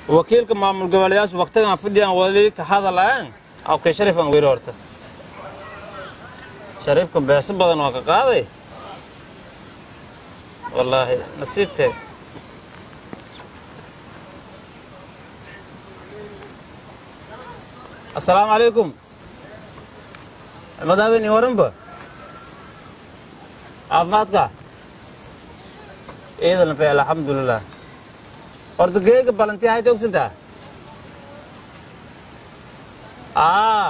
wakiilka maamul goboleyaasha waqtigan fadhiyaan wali ka hadalayan awkay sharif aan weyri horta shariifka beeso badan waa ka qaaday wallaahi nasiibkee asalaamu calaykum madaaweyne waranba caafimaadka ciidan feel alxamdulilah horta geega balanti ahayd ogsantaa aa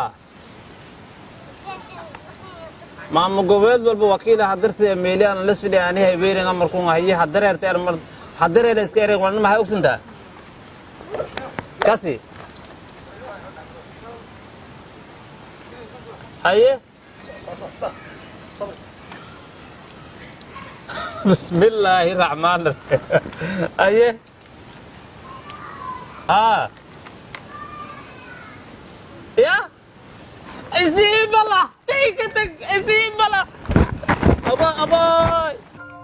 maamul goboleed walba wakiila hadarta meeliyan las fidhi ani haybeerin amarkun haye hadareerta ermar hadareela iska ereen walna maxay ogsantaa kasi haye bismillaahi raxmaan raxiim haye aa ya isii bala tayka tag isii bala aba abaay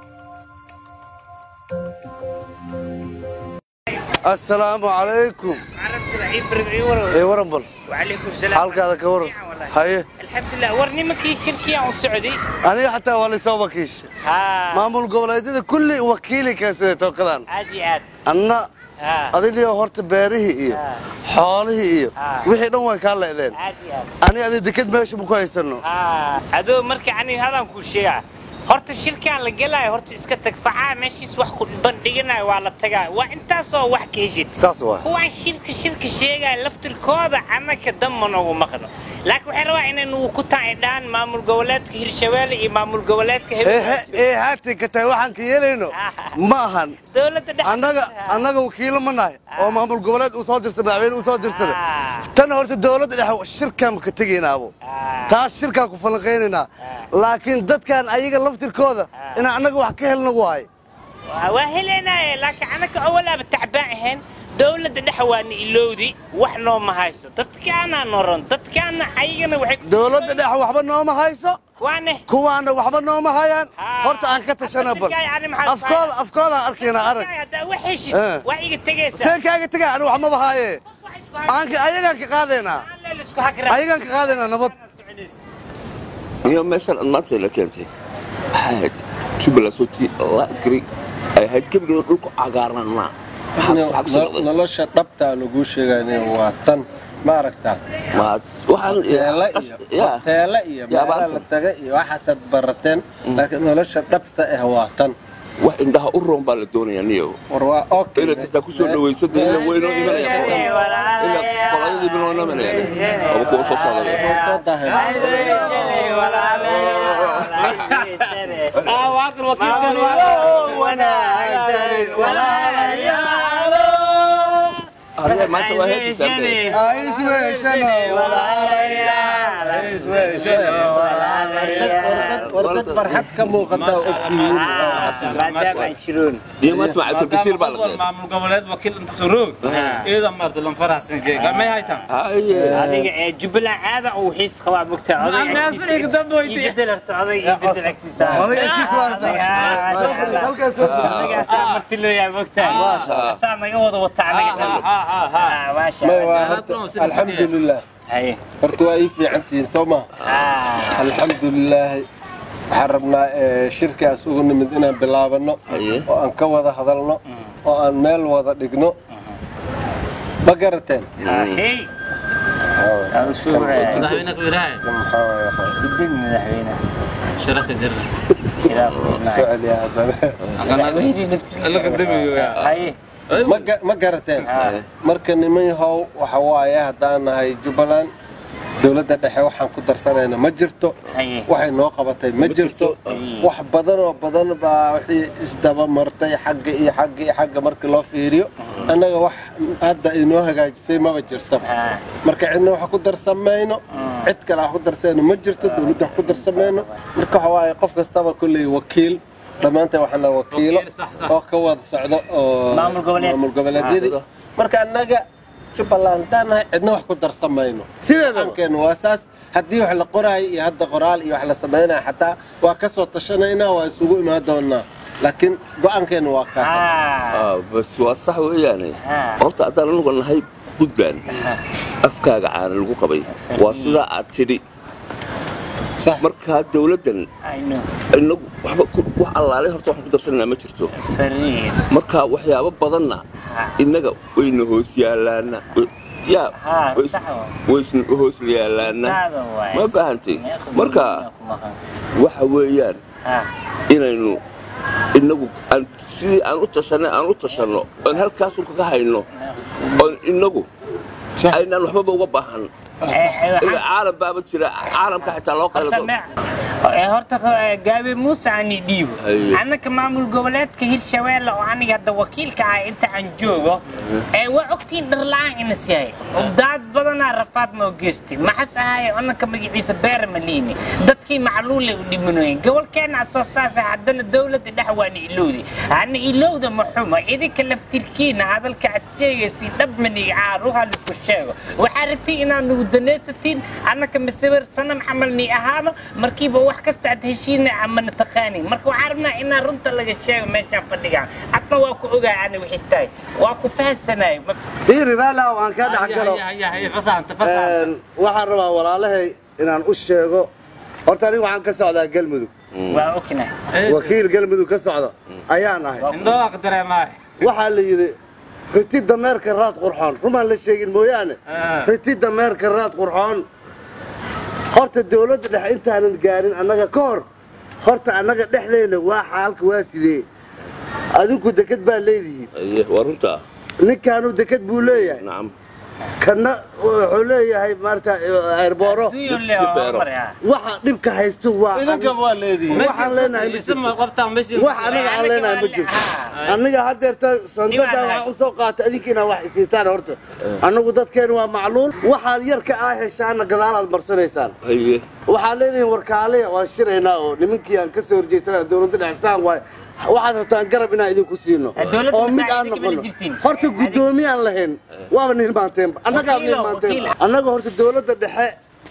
assalaamu calaykum عرفت العيب بربعي ورا ee waran bal وعليكم السلام xaalkaada ka waran haye الحمد لله ورني مكي شركة عن السعودي aniga xataa waa laysoo wakiisha ها maamul goboleedyada kulli wakiili keensaday tookadan عادي عاد anna ها adigiyo horta beerihii iyo xoolihii iyo Ah. wixii dhan way kaa le'deen عادي عاد ani adi deked meesha ma ku haysano ها عدو مركي عني هذا كل شيء horta shirkaan la gelaayo horta iska tag facaa meeshiis wax ku bandhiganayo waa la tagaa waa intaasoo wax ka heshid saas waa kuwaan shirka shirka sheegaya laftirkooda annaka danma noogu maqno laakiin waxay rabaa inay nugu ku tacidhaan maamul goboleedka hirshabeelle iyo maamul goboleedka ee he- ee haatan ka tahay waxaan ka yeelayno ma ahan dowladda dhexe annaga annaga wakiilo ma nahay oo maamul goboleed uu soo dirsaday madaxweyne uu soo dirsaday Ah. tan horta dowladda dhexe shirkaan ka tegaynaabo Ah. taas shirkaan ku falanqaynaynaa laakiin dadkan ayaga laftirkooda inaan annaga wax ka helna waay waa heleynaaye laakiin annaka awalaaba tacbaan ahayn dowladda dhexe waana ilowdi wax nooma haysto dadkaanaa noron dadkaana ayagana waxay ku- dowladda dhexe waxba nooma hayso waane kuwaana waxba nooma hayaan Ah. horta aan ka tashana bal Dadka yani maxaa afkooda afkoodaan arkaynaa arag haddaa wax heshid Eh. waa iga tegaysaa seen kaaga tegaa ani wax maba haaye Wax isku hag- aan ka- ayagaan ka qaadaynaa aan leel isku hagra- ayagaan ka qaadaynaa nabad iyo meeshan aad maanta la keentay waxay ahayd jubbaland sooti la adgari ay ahayd gebigeeda dhulku cagaarnaa nolosha dhabtaa laguu sheegaya waa tan ma aragtaa teele iyo teele iyo meela la taga iyo waxaasaad barateen laakiin nolosha dhabta ah waa tan wax indhaha u roon baa la doonayaa niyo war waa okay inaad xitaa kusoo dhawayso dee ila weynoo imanaya ila qoladii biloo imanaya aba kuwa soo socda soo dahay adiga maanta waa heesaysaa war dad farxad ka muuqata oo ogtihiin maadaama aan shiroon iyo maanta macaa turkisiir baa la Maamul- keenay maamul goboleed wakiil inta soo roog ciidan maarta lan faraxsan jeega may haytaan haye adiga ee jubbaland caada uu xiis qabaa mogtaa oday Naas iga dambe weydiiye. bedel horta oday ii bedel agtiisa Oday agtiisa waa aragtaa. halkaas anagaasaa marti loo yahay mogtaa saa naga wada wata anaga dhan maasha may waa Allah horta alxamdulilah haye horta waa ii fiican tihiin soo maha Ah. alxamdulilaahi waxaan rabnaa eh, shirkaas ugu nimid inaan bilaabano Haye. oo aan ka wada hadalno oo aan meel wada dhigno ma garateen Ah, hey Aan soo wareegay. madaxweyne ku yidhaahay maxaa waaye waxaa- Sidin madaxweyne. sharaxa jirna Ilaah ku soo nacay. celiya haddana Madaxweynihii naftiisa. Alla qadamiyo yaa. Haye. ma ga- ma garateen marka niman yahow waxa waaye haddaan nahay jubbaland dowladda dhexe waxaan ku darsanayna ma jirto Haye. waxay noo qabatay ma jirto wax badan oo badan baa wixii isdaba martay xagga iyo xagga iyo xagga markii loo fiiriyo annaga wax hadda ay noo hagaajisay maba jirto Ah. marka cidna wax ku darsamayno cid kale wax ku darsanayno ma jirto dowladda wax ku darsamayno marka waxa waaye qof kastaba kolley wakiil dhammaanteen waxaan nahay wakiilo Wakiil, sax, sax. oo ka wada socdo oo Maamul goboleed. maamul goboleedyadii marka annaga jubbaland haddaan nahay cidna wax ku darsamayno sideedankeen waa saas haddii wax la qoraayo iyo hadda qoraal iyo wax la samaynayo xataa waa ka soo tashanaynaa waa isugu imaan doonaa laakiin go-aankeena waa kaas Ah. bas waa sax weeyaane Ah. horta haddaan anugu nahay puntland afkaaga caana lagu qabay waa sidaa aad tidhi sax markaa dowladdan I know. inagu waxba ku- wax allaalay horta waxaan ku darsanaynaa ma jirto Fariid. marka waxyaabo badanna innaga wayna hoos yaalaana yaa Ha, ways- sax waa. waysna hoos yaalaana Taada waaye. ma fahantay Meeqa marka gurigaaga ku maqan. waxa weeyaan Ha. inaynu inagu aan sidii aan u tashanay aan u tashanno oon halkaasun kaga hayno oon inagu Sax. aynaan waxbaba uga baahan Eh, eh, waxaan- ilaa caalam baaba jira caalamka xitaa loo qaylo Horta me- eh, horta eh, gaabe muuse ani dhiibo Haye. annaka maamul goboleedka hirshabeelle oo aniga hadda wakiilka ah inta aan joogo ee waa ogtiin dharla-aan inas yahay daad badanaa rafaad noo geystay maxas ahaaye annaka magaciisa beera maliini dadkii macluulay u dhimanoyen gobolkeenna asoo saasa haddana dowladda dhex waana ilowdi hana ilowda ma xumo idinka laftirkiina hadalka aad sheegaysiin dhabmaniga caaruha laisku sheego waxaa rabtay inaad nugu danaysatiin annaka masawir sanam camalni ahaano markiiba wax kasta aad heshiina amana taqaanin marka waxaa rabnaa inaa runta laga sheego meeshaan fadhigaan adna waa ku ogaa ana wixii tahay waa ku fahansanayo fiiri raala waan kaa dhex galo Haya, haya, fasaxanta, fasaxanta. Een, waxaan rabaa walaalahay inaan u sheego horta aniga waxaan ka socdaa galmudug waa ogna wakiil galmudug ka socda ayaan ahay Indhooda ka dareemaay. waxaa la yidhi riti dameerka raad qurxoon rumaan la sheegin mooyaane Ah. riti dameerka raad qurxoon horta dowladda dhexe intaanan gaarin annaga ka hor horta annaga dhexdeena waa xaalka waa sidee adinku deked baa leedihiin Aye, waa runtaa ninkaanu deked buu leeyahay nacam kana wuxuu leeyahay maarata eerbooro duyo le beero. marya waxa dhibka haysto waa idinka waa leedihiin waxaan leenahay ma Isma jirto qabtaan, meeshii- wax anaga aan leenahay ma jirto aniga haddeerta sandadan waxaan u soo qaatay adinka inaad wax isiisaan horta annagu dadkeenu waa macluul waxaad yarka aa heshaana gadaalaad marsanaysaan haye waxaad leedihiin warkaaliya waan shiraynaa oo nimankii aan ka soo horjeesanaa dowladda dhexsaan waay waxaad rabtaan garab inaan idinku siino Eh, dowladda oo mid maxaa aan idinka noqono bala jirtiin? horta guddoomiye aan lahayn waaba nilmaanteen annagaa Wakiilo, nilmaanteen wakiilo. annaga horta dowladda dhexe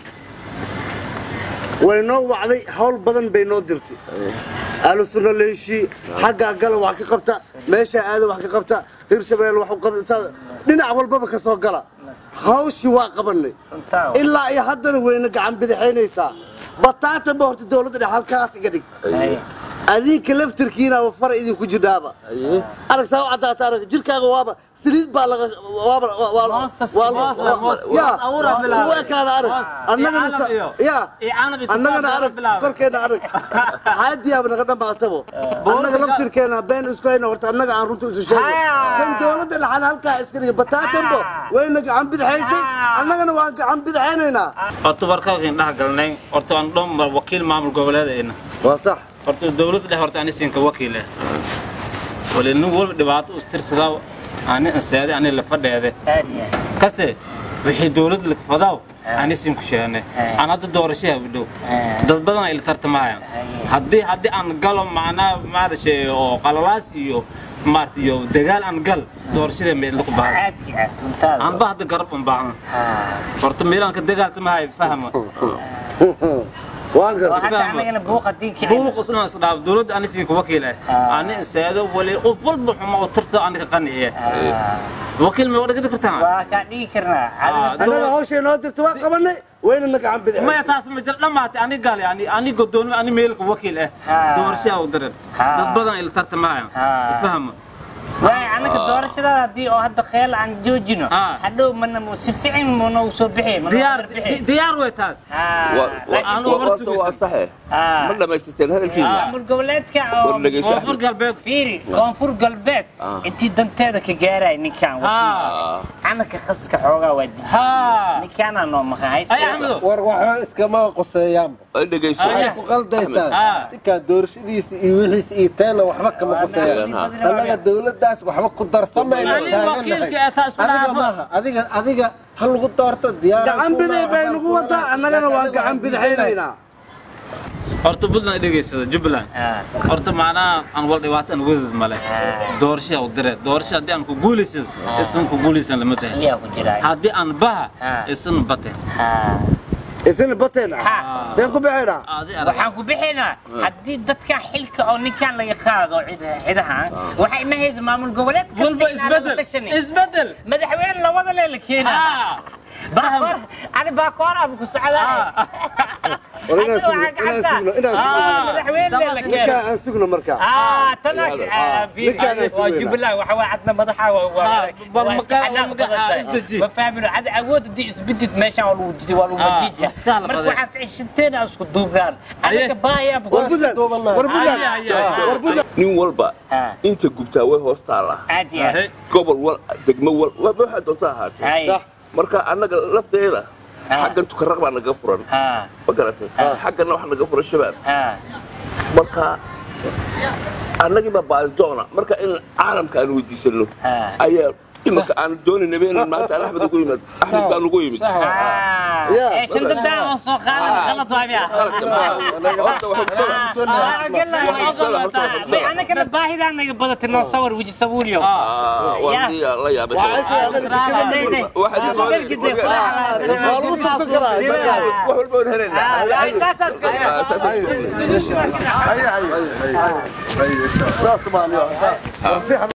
way noo wacday hawl badan bay noo dirtay ahlu sunno la heshii xaggaa gala wax ka qabta meeshaa aada wax ka qabta hirshabeel wax u qabta dhinac walbaba ka soo gala hawshii waa qabanay Runtaa. ilaa iyo haddana wayna gacan bidixaynaysaa bataata ba horta dowladda dhexe halkaas iga dhig adinka laftirkiina far idinku jidhaaba arag saa u caddaata arag jirkaaga waaba saliid baa laga waaba Moosas- moos- moos- ya abuuraa bilaabay. u ekaada arag Moos. annagana Iyo sa- canab iyo- ya iyo canab iyo annagana tufaax arag bilaabay. korkeena arag xaadiyaaba naga dhamaatabo annaga laftirkeena been isku hayna horta annaga aan runta isu sheego Ah. kan dowladda dhaxal halkaa iska dhiga bataatanbo Ah. wayna gacan bidixaysay Ah. annagana waan gacan bidixaynaynaa Horta warkalkan dhex galnay, horta aan dhan mar wakiil maamul goboleedayna. waa sax Horta dowladda dhexe horta ani siinka wakiil eh. Wali nin walba dhibaato u tirsadaa, ani ansaade, ani la fadheede. aad yahay kaste wixii dowladda la fadaw ani siin ku sheegnay Ah. aan hadda doorashaha u dhow Ah. dad badan ay la tartamayaan haddii haddii aan galo macnaa maarashay oo qalalaas iyo maarata iyo dagaal aan gal doorashada ma la ku bahas aad iyo aad runtaada aan ba hadda garab un baahan Ah. horta meelaan ka dagaaltamahay fahma waan oo gartay hadda fahma. anagana buuqa diinka buuq isna is dhaaf dowladda ani siin ku wakiil ah Ah. ani insaado wali qof walba xuma oo tirsa aniga qaniye wakiil ma wada gadi kartaa waa kaa dhigi karnaa Ah, annaga hawshay noo dirta waa qabanay wayna na gacan bidixaysay maya taas ma jir dhammaatay ani gaal yani ani godoomi ani meelka wakiil ah Ha. doorashaha u daran Ha. dad badan ay la tartamayaan Ha. fahma waay anaga doorashadaada haddii oo hadda kheel aan joojino Ah. hadhow mana si fiican mana u soo bixi mana diyaar u bixi. di- diyaar way taas Ah, Wa- wa- laakiin Aan wa- war horta sugaysan. waa saxe Ah. ma dhammaysateen hadalkiina maamul goboleedka oo War dhegeyso. koonfur galbeed fiiri koonfur galbeed Ah. intii danteeda ka gaaraya ninkaan ha anaka khaska xoogaa waa diji ha ninkaanaa noo maqan ay axmedo war waxba iskama qoseeyaanba ay dhegayso Aye. waxay ku qaldaysaan Ah. ninkaan doorashadiisa iyo wixiisa iyo teena waxba kama qoseeyaan annaga dowladdaas waxba ku darsamayna Ani wakiilka ee taa isku adiga dhaafo. maaha adiga adiga ha lagu doorto diyaar gacan bidix bay nagu wataa annagana waan gacan bidixaynaynaa horta buntland ay dhegaysada jubbaland horta macnaha aan wal dhibaato aan wadad male doorashaha u diree doorasha haddii aan ku guulaysado isan ku guulaysan lama tahay liyaa ku jiraa haddii aan baha Ah. isan bate Ha. isina bateena Ha. seen ku bixinaa waxaan ku bixinaa haddii dadkan xilka oo ninkan laga qaado cid- cidahan waxay ma haysa maamul goboleed kasta walba inaan la isbedel tashanin. isbedel madaxweyne labada lee la keenaa baakoor ani baakoor abu ku socdaa war inaan sugno inaan sugno inaan sugno madaxweyne lee la ninkaa keenaa aan sugno markaa آه تناك ninkaan aan sugayna. واجيب الله وحوا عندنا مدحة بل مكان- مكان- إسدجي. ما فاهمين عاد عود دي اسبدت ماشي ولا وجدي ولا آه، مجيجي بس كان مركو بدي. عارف عشتين اسكو دوبران انا أيه. كبايا war بقول buntland war buntland Ay, ay, ay, ay. war buntland nin walba Ah. inta gubtaa way hoos taallaa عادي gobol wal degmo wal waba waxaa doonta ahaatee هاي marka annaga lafteeda Ah. xaggan tukaraq baa naga furan ها ma garatay xaggana waxa naga furan shabaab ها marka annagii baa baalidoona marka in caalamka aan weydiisano Ah. ayaa imika aan doonayna beenan maanta aan axmed ugu yimid axmed baan ugu yimid يا. ايش انت داعي وصوخ غلط وابيع qaladka maaha horta waxaa انا كنا باهي ده انا بدت نصور وجي سووليو waan la yaabay waa lagu sugto karaa dadkaan wax walba waan helaynaa saas baan yo